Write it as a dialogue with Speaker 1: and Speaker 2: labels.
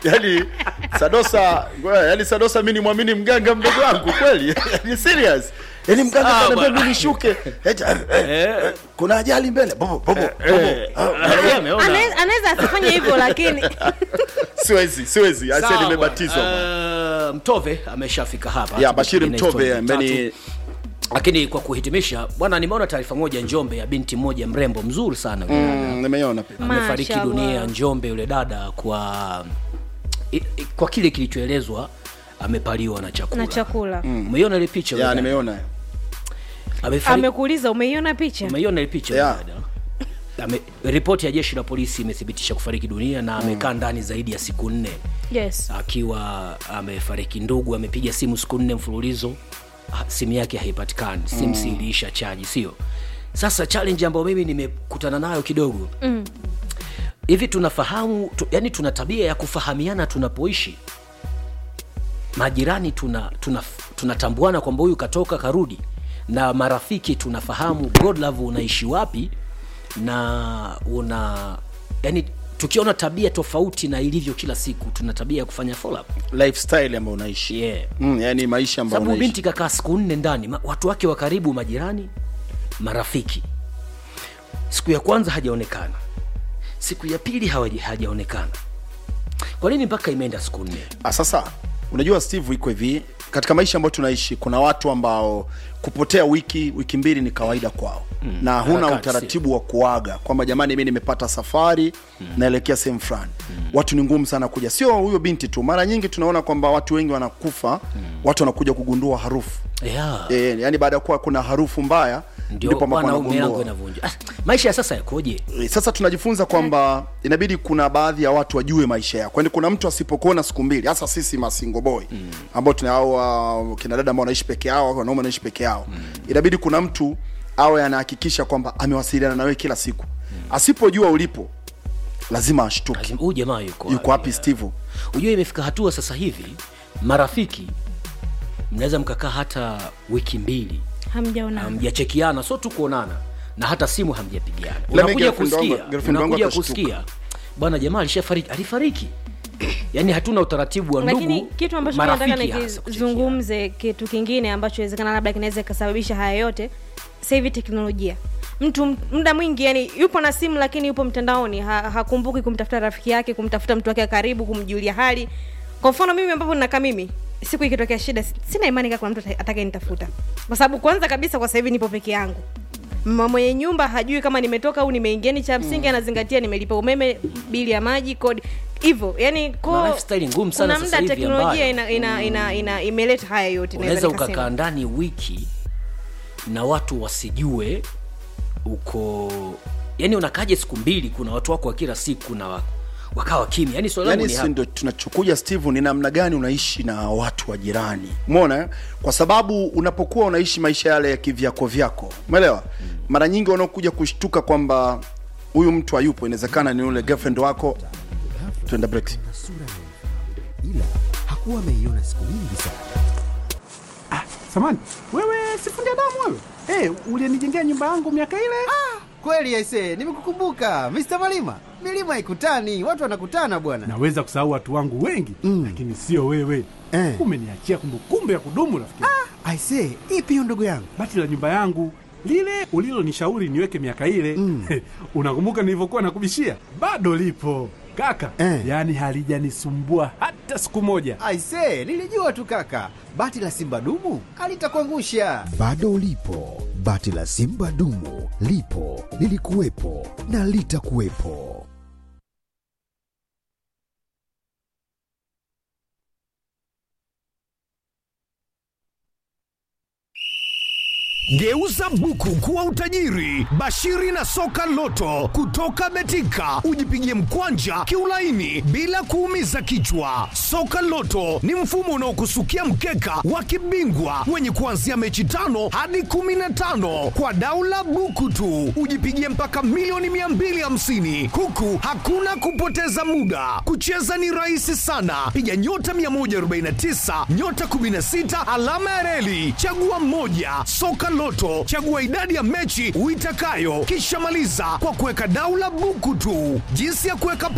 Speaker 1: yani Sadosa, ngoja, yani Sadosa mimi nimwamini mganga mdogo wangu kweli? Ni serious. Yani mganga
Speaker 2: Sawa,
Speaker 1: kaniambia
Speaker 2: bwana.
Speaker 1: mimi nishuke. Eti, eh, eh, kuna ajali mbele. Bobo, bobo, bobo.
Speaker 2: Yeye ameona.
Speaker 3: Ane- anaweza asifanye hivyo lakini
Speaker 1: Siwezi, siwezi. Asa
Speaker 2: Sawa,
Speaker 1: nimebatizwa.
Speaker 2: eh, Mtove ameshafika hapa.
Speaker 1: Ya Bashiri
Speaker 2: Tupige na
Speaker 1: Mtove
Speaker 2: historia
Speaker 1: ambaye ni
Speaker 2: tatu. Lakini kwa kuhitimisha, bwana, nimeona taarifa moja Njombe ya binti mmoja mrembo mzuri sana yule dada.
Speaker 1: Mm, nimeiona pia.
Speaker 2: amefariki
Speaker 3: Mashallah.
Speaker 2: dunia Njombe yule dada kwa i, i, kwa kile kilichoelezwa amepaliwa na chakula.
Speaker 3: na chakula
Speaker 2: Umeiona ile picha? yule
Speaker 1: Ya
Speaker 2: dada?
Speaker 1: nimeiona.
Speaker 2: Amefariki.
Speaker 3: amekuuliza umeiona picha
Speaker 2: Umeiona ile picha? yule
Speaker 1: Yeah.
Speaker 2: dada? Ame, ripoti ya jeshi la polisi imethibitisha kufariki dunia na amekaa ndani zaidi ya siku nne
Speaker 3: yes
Speaker 2: akiwa amefariki. Ndugu amepiga simu siku nne mfululizo, ha- simu yake haipatikani, simu si iliisha chaji, sio? Sasa challenge ambayo mimi nimekutana nayo kidogo hivi tunafahamu tu, yani tuna tabia ya kufahamiana tunapoishi majirani tuna tuna tunatambuana kwamba huyu katoka karudi na marafiki tunafahamu godlove unaishi wapi na una yani tukiona tabia tofauti na ilivyo kila siku tuna tabia ya kufanya follow up
Speaker 1: Lifestyle ambayo unaishi.
Speaker 2: yeah.
Speaker 1: Mm, yani maisha ambayo
Speaker 2: sababu
Speaker 1: unaishi.
Speaker 2: binti kakaa siku nne ndani ma- watu wake wa karibu majirani marafiki siku ya kwanza hajaonekana siku ya pili hawaja- hajaonekana kwa nini mpaka imeenda siku nne
Speaker 1: Ah, sasa unajua Steve, iko hivi katika maisha ambayo tunaishi, kuna watu ambao kupotea wiki wiki mbili ni kawaida kwao mm, na huna
Speaker 2: harakati,
Speaker 1: utaratibu wa kuaga kwamba jamani, mimi nimepata safari mm, naelekea sehemu fulani mm. Watu ni ngumu sana kuja, sio huyo binti tu. Mara nyingi tunaona kwamba watu wengi wanakufa mm. Watu wanakuja kugundua harufu
Speaker 2: yeah.
Speaker 1: e, yani baada ya kuwa kuna harufu mbaya
Speaker 2: ndio
Speaker 1: ndipo ambapo
Speaker 2: bwana milango
Speaker 1: wanagundua.
Speaker 2: inavunja ah, maisha ya sasa yakoje
Speaker 1: E, Sasa tunajifunza kwamba inabidi kuna baadhi ya watu wajue maisha yako, yaani kuna mtu asipokuona siku mbili, hasa sisi masingo boy mm. ambao tuna hao uh, kina dada ambao wanaishi peke yao, wanaume wanaishi peke yao mm. inabidi kuna mtu awe anahakikisha kwamba amewasiliana na wewe kila siku mm. asipojua ulipo lazima ashtuke.
Speaker 2: Lazima- huyu jamaa yuko
Speaker 1: Yuko wapi Steve?
Speaker 2: Ujue imefika hatua sasa hivi marafiki mnaweza mkakaa hata wiki mbili
Speaker 3: hamjaona
Speaker 2: hamjachekiana, so tu kuonana na hata simu hamjapigiana.
Speaker 1: me
Speaker 2: Unakuja
Speaker 1: girlfriend wangu-
Speaker 2: kusikia,
Speaker 1: girlfriend wangu
Speaker 2: unakuja
Speaker 1: atashtuka.
Speaker 2: kusikia bwana, jamaa alishafariki, alifariki. Yani hatuna utaratibu wa ndugu,
Speaker 3: lakini kitu ambacho nataka
Speaker 2: marafiki hasa kuchekiana.
Speaker 3: nikizungumze kitu kingine ambacho inawezekana labda kinaweza ikasababisha haya yote sasa hivi teknolojia mtu m- muda mwingi yani yupo na simu lakini yupo mtandaoni ha, hakumbuki kumtafuta rafiki yake kumtafuta mtu wake wa karibu kumjulia hali kwa mfano mimi ambapo nakaa mimi siku ikitokea shida si- sina imani kama kuna mtu ata- atakayenitafuta kwa sababu kwanza kabisa kwa sasa hivi nipo peke yangu mama mwenye nyumba hajui kama nimetoka au nimeingia ni cha msingi anazingatia nimelipa umeme bili ya maji kodi hivyo yani ko
Speaker 2: Kuna lifestyle ngumu sana
Speaker 3: kuna
Speaker 2: sasa
Speaker 3: muda
Speaker 2: hivi
Speaker 3: teknolojia
Speaker 2: ambayo-
Speaker 3: ina, ina, ina, ina imeleta haya yote naweza
Speaker 2: unaweza
Speaker 3: nikasema.
Speaker 2: ukakaa ndani wiki na watu wasijue uko yani unakaje siku mbili kuna watu wako wa kila siku na wa- wakawa kimya yani swali langu
Speaker 1: yani
Speaker 2: ni
Speaker 1: si
Speaker 2: hapa.
Speaker 1: ndo tunachokuja Steve, ni namna gani unaishi na watu wa jirani, umeona? eh? Kwa sababu unapokuwa unaishi maisha yale ya kivyako vyako, umeelewa? Mara nyingi wanaokuja kushtuka kwamba huyu mtu hayupo, inawezekana ni yule girlfriend wako. Tuenda break.
Speaker 4: sura nyeupe, ila hakuwa ameiona siku nyingi sana.
Speaker 5: Samani, wewe sifundi damu wewe? Hey, ulienijengea nyumba yangu miaka ile?
Speaker 6: Kweli aise, nimekukumbuka Mr. Malima. Milima haikutani, watu wanakutana bwana.
Speaker 5: Naweza kusahau watu wangu wengi mm. lakini sio wewe
Speaker 6: Eh.
Speaker 5: umeniachia kumbukumbu ya kudumu rafiki. Ah.
Speaker 6: Aise, ipi hiyo ndugu yangu?
Speaker 5: Bati la nyumba yangu lile ulilonishauri niweke miaka ile mm. unakumbuka nilivyokuwa nakubishia? Bado lipo kaka
Speaker 6: Eh.
Speaker 5: yaani halijanisumbua hata siku moja.
Speaker 6: Aise, nilijua tu kaka, bati la simba dumu alitakuangusha.
Speaker 4: Bado ulipo, bati la Simba dumu lipo, lilikuwepo na litakuwepo.
Speaker 7: Geuza buku kuwa utajiri. Bashiri na soka loto kutoka Betika, ujipigie mkwanja kiulaini bila kuumiza kichwa. Soka loto ni mfumo unaokusukia mkeka wa kibingwa wenye kuanzia mechi tano hadi kumi na tano kwa daula buku tu, ujipigie mpaka milioni 250 huku hakuna kupoteza muda. Kucheza ni rahisi sana, piga nyota 149 nyota 16 alama ya reli, chagua mmoja. Soka Loto, chagua idadi ya mechi uitakayo, kisha maliza kwa kuweka daula buku tu. Jinsi ya kuweka